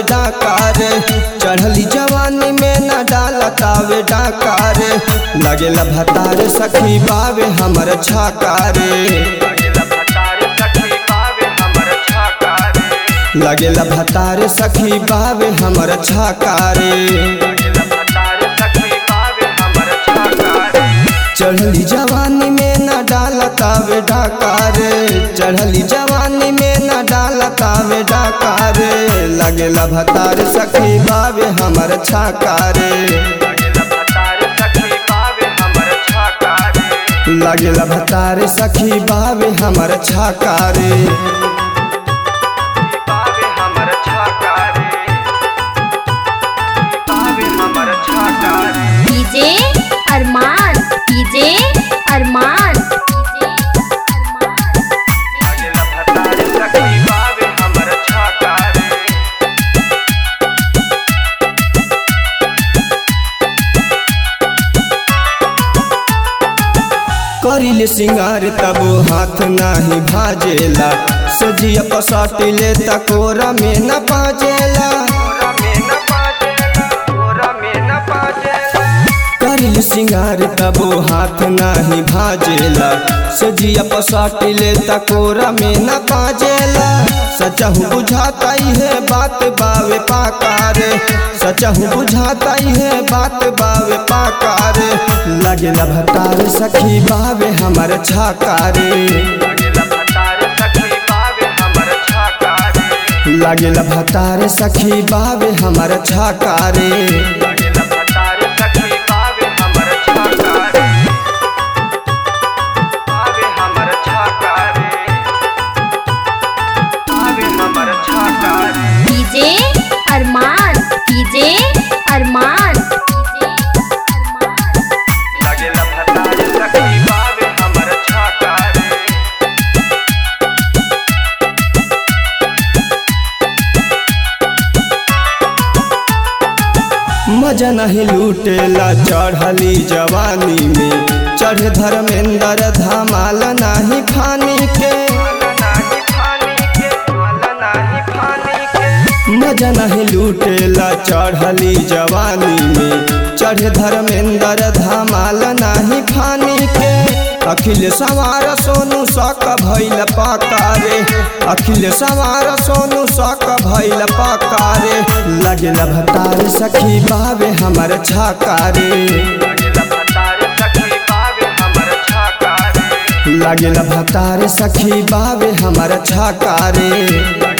डाकार चढ़ली जवानी में न डालतावे डाकार लगेला भतार सखी बावे हमर छाकारे लगेला भतार सखी बावे हमर छाकारे चढ़ली जवानी में न डालतावे डाकार चढ़ली जवानी में न डालतावे डाकार लगेला भतार सखी बावे हमर छाकारे लगेला भतार सखी बावे हमर छाकारे डीजे अरमान डीजे अरमान करिले सिंगार तब हाथ नाही भाजेला सजिया पसाटिले तकोरा में न पाजेला करिले सिंगार तब हाथ नाही भाजेला सजिया पसाटिले तकोरा में न पाजेला सचहु बुझाता ही है बात बावे पाकारे सचहु बुझाता ही है बात बावे पाकारे लगेला भतार सखी बावे हमर छाकारे लगेला भतार सखी बावे हमर छाकारे डीजे अरमान डीजे अरमान मजा नहीं लूटेला चढ़ली जवानी में चढ़ धर्मेंद्र धमाल नाही फानी के मजा नहीं लूटेला चढ़ली जवानी में चढ़ धर्मेंद्र धमाल नाही फानी के अखिल सवार सोनू सक भैल पाकारे अखिल सवार सोनू सक भैल पाकारे लगेला भतार सखी बावे हमर छाकारे लगेला भतार सखी बावे हमर छाकारे